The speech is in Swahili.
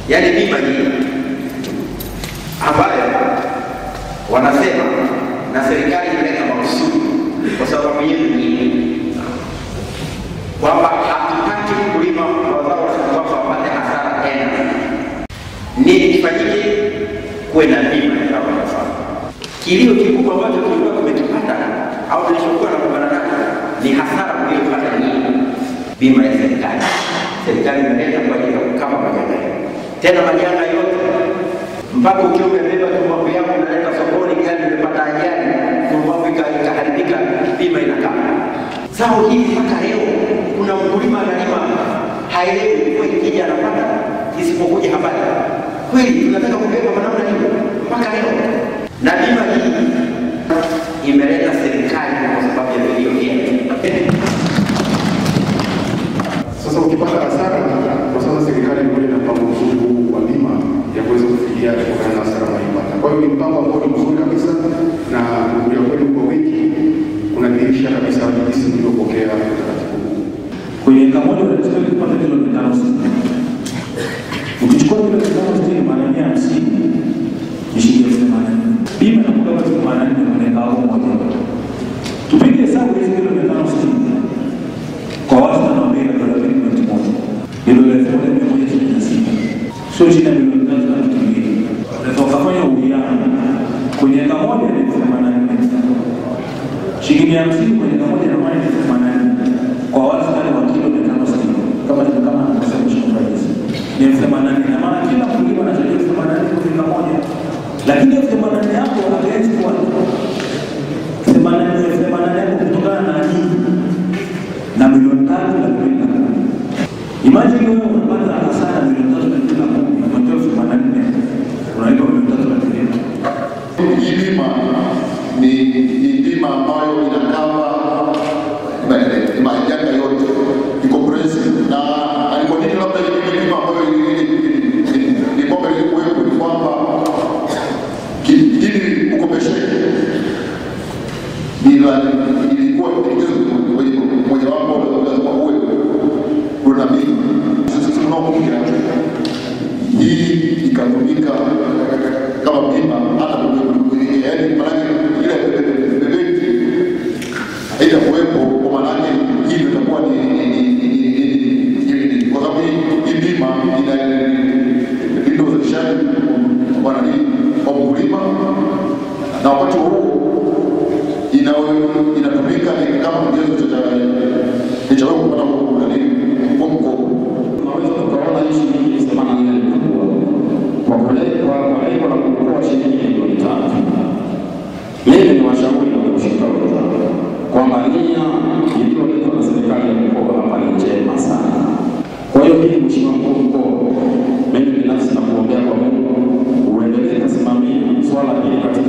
yaani bima hii ambayo wanasema na serikali imeleta makusudi kwa sababu yetu nyingi kwamba hatutaki kulima mazao kwamba wapate hasara tena. Nini kifanyike? Kuwe na bima ya zao la mazao. Kilio kikubwa ambacho kilikuwa kimetupata au tulichokuwa nakubana nacho ni hasara mliyopata nyinyi. Bima ya serikali, serikali imeleta kwa ajili ya kukava majanga hayo. tena majanga yote mpaka ukiwa umebeba tumbaku yako unaleta sokoni, gari imepata ajali, tumbaku ika- ikaharibika, bima inakaa. Zao hili mpaka leo kuna mkulima analima haelewi mvua ikija anapata, isipokuja habari. Kweli tunataka kubeba kwa namna hiyo mpaka leo, na bima hii imeleta serikali kwa sababu ya vilio vyenu. Sasa ukipata hasara, kwa sasa serikali imekuja na mpango mzuri huu wa bima ya kuweza kufidia kutokana na hasara unayoipata. Kwa hiyo ni mpango ambao ni mzuri kabisa, na kuja kwenu kwa wiki kunadhihirisha kabisa jinsi mlivyopokea utaratibu huu. kwenye eka moja unatakiwa kupata kilo mia tano sitini. Ukichukua kilo mia tano sitini mara mia hamsini ni shilingi elfu themanini. Bima inakuwa elfu themanini kwenye eka yako moja. Tupige hesabu hizi kilo mia tano sitini kwa wastani wa bei ya dola mbili pointi moja ni dola elfu moja mia moja sitini na sita sio chini ya milioni tatu na laki mbili. Unaweza ukafanya uwiano kwenye eka moja ni elfu themanini shilingi mia hamsini kwenye eka moja na maana ni elfu themanini kwa wastani wa kilo mia tano sitini kama kama anavyosema Mheshimiwa Rais ni elfu themanini na maana kila mkulima anachangia elfu themanini kwa eka moja, lakini elfu themanini yako haiwezi kuwa themanini elfu themanini yako kutokana na nini na milioni tatu na mbili na kumi. Imagine wewe unapata hasara milioni tatu na mbili na kumi, unatoa elfu themanini unalipa milioni tatu na mbili. Hii bima ni ni bima ambayo inakava majanga yote, ni comprehensive. Na na ni kwa nini labda hii bima ambayo ni kwamba ilikuwepo ni kwamba ki- ili ukopesheke ni la- ilikuwa pendekezo moja- mojawapo lazima uwe una bima. Sisi tunaokuja hii ikatumika kama bima hata kwenye yaani maanake ile benki haitakuwepo kwa maanake hii ndio itakuwa ni ni- ni- ni- ni- ni- ni- kwa sababu hii hii bima ina linda uzalishaji wa nani wa mkulima na wakati huo ina inatumika ni kama kigezo cha cha cha wewe kupata nani kwa mkopo Unaweza tukaona hii shilingi themanini na nne kubwa kwa kule- kwa kwa lengo la kuokoa shilingi milioni tatu. Mimi ni washauri na kushika wenzangu kwamba nia iliyoletwa na serikali ya mkoa hapa ni njema sana. Kwa hiyo hili Mheshimiwa mkuu wa mkoa, mimi binafsi nakuombea kwa Mungu uendelee kusimamia swala hili katika